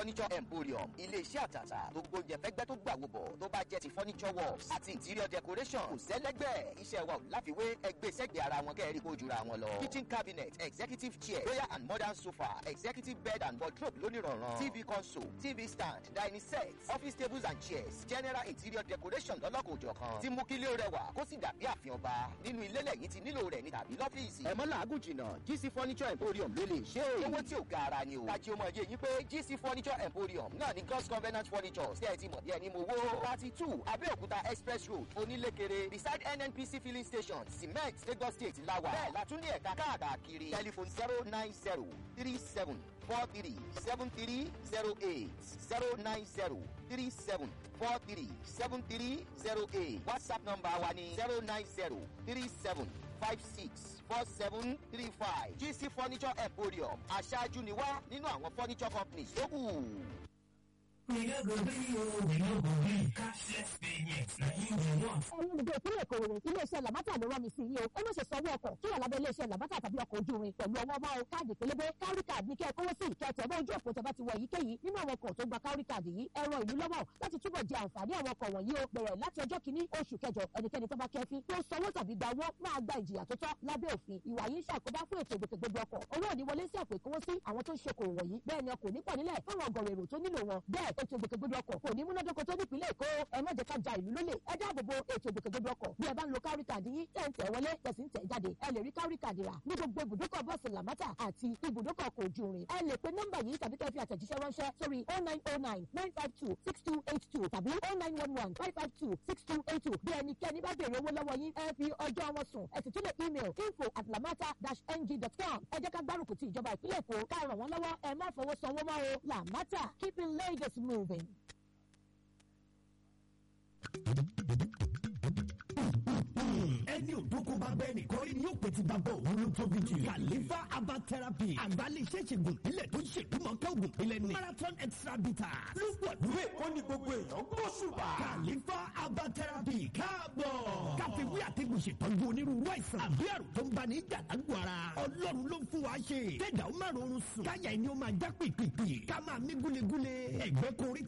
furniture emporium ilé-iṣẹ́ àtàtà tó gbóúnjẹ fẹ́gbẹ́ tó gbà wòbọ̀ tó bá jẹ́ ti furniture works àti interior decoration kò sẹ́lẹ́gbẹ́ iṣẹ́ wa ò láfiwé ẹgbẹ́ sẹ́gbẹ̀ẹ́ ara wọn kẹ́ẹ̀rí kó jura wọn lọ. kitchen cabinet executive chair royal and modern sofa executive bed and wardrobe lónìrànràn tv console tv stand dining set office tables and chairs general interior decoration lọ́lọ́kòjọ̀kan tí mú kílé rẹwà kó sì dàbí àfihàn ọba nínú ilé lẹ́yìn tí nílò rẹ̀ ní tàbí lọ́fíìsì. ẹ̀mọ́ làágùn jìnnà gc furniture emporium ló lè ṣe é. owó tí ò ga ara ni o. kájí o mọ̀ yé yín pé gc furniture emporium náà ní god's covenant furniture ṣe é ti mọ̀ bí ẹni mo wó. thirty two abẹ́òkúta express road onílékeré beside nnpc filling station cement lagos state lawa. bẹ́ẹ̀ la tún ní ẹ̀ka káàkiri telephone zero nine zero three seven four three seven three zero eight zero nine zero three seven four three seven three zero eight whatsapp number wa ni zero nine zero three seven five six four seven three five gc furniture emporium aṣáájú ni wá nínú àwọn furniture companies tó kù. We no go gree o, we no go gree. Cashless payment na im we want. ẹ̀yin olùgbé ìpínlẹ̀ èkó rere iléeṣẹ́ làbátà ló rán mi sí yìí o ẹ má ṣe sanwó ọkọ̀ tó wà lábẹ́ iléeṣẹ́ làbátà tàbí ọkọ̀ ojú irin pẹ̀lú ọwọ́ máa o káàdì pélébé kárí káàdì ní kẹ́ ẹ kówó sí ìkẹtẹ̀ bá ojú òpó tẹ́ bá ti wọ èyíkéyìí nínú àwọn ọkọ̀ tó gba kárí káàdì yìí ẹ ran ìlú lọ́wọ́ láti túbọ̀ jẹ àǹfààní àwọn ọkọ̀ wọ̀nyí o bẹ̀rẹ̀ láti ọjọ́ kìíní oṣù kẹjọ ẹnikẹ́ni tó bá kẹ́fín tó sanwó tàbí gba owó máa gba ìjìyà tó tọ́ lábẹ́ òfin ìwà yìí ṣàkóbá fún ètò ìgbòkègbodò ọkọ̀ owó òní wọlé sí àpò ìkówósí àwọn tó ń ṣokòwò wọ̀nyí bẹ́ẹ̀ ni ọkọ̀ nípọ̀ nílẹ̀ fáwọn ọgọ̀rọ̀ èrò tó nílò wọn bẹ́ẹ̀ ètò ìgbòkègbodò ọkọ̀ kò ní múnádóko tó nípìnlẹ̀ èkó ẹ má jẹ́ ká ja ìlú lólè ẹ dáàbò bo ètò ìgbòkègbodò ọkọ̀ bí ẹ bá ń lo kárí kàdí yín tẹ̀ ń tẹ̀ wọlé tẹ̀ sí ń tẹ̀ jáde ẹ lè rí kárí kàdí rà ní gbogbo ibùdókọ̀ bọ́ọ̀sì làmátà àti ibùdókọ̀ ọkọ̀ ojú irin ẹ lè pe nọ́mbà yìí tàbí kẹ́ fi àtẹ̀jíṣẹ́ ránṣẹ́ sórí oh nine oh nine nine five two six two eight two tàbí oh nine one one five five two six two eight two bí ẹnikẹ́ni bá béèrè owó lọ́wọ́ yín ẹ fi ọjọ́ wọn sùn ẹ sì tún lè email info at lamata dash ng dot com ẹ jẹ́ ká gbárùkù ti ìjọba ìpínlẹ̀ èkó ká ràn wọ́n lọ́wọ́ ẹ má fọwọ́ sanwó mọ́ o lamata keeping lagos moving. ẹni òdókó bá bẹ́ẹ̀ nìkan rí ni yóò pè ti bàbá òun ló tóbi jù. kàlífà herbal therapy àgbálẹ̀ṣẹ́ ṣègùn ìpínlẹ̀ tó ń ṣèdúmọ̀kẹ́ ògùn ìpínlẹ̀ ní. marathon extra bitter ló pọ̀ lóye ó ní gbogbo èèyàn gbóṣùbà. kàlífà herbal therapy káàbọ̀. káfíwí àtẹ̀gùn ṣètọ́jú onírúurú àìsàn àbí àrùn tó ń bá ní ìjàdágbò ara. ọlọ́run ló ń fún wa ṣe. kẹ́dà ó má rọrùn sùn. káyà ẹni ó máa já pìpìpì. ká máa mí gúlegúle. ẹ̀gbẹ́ korí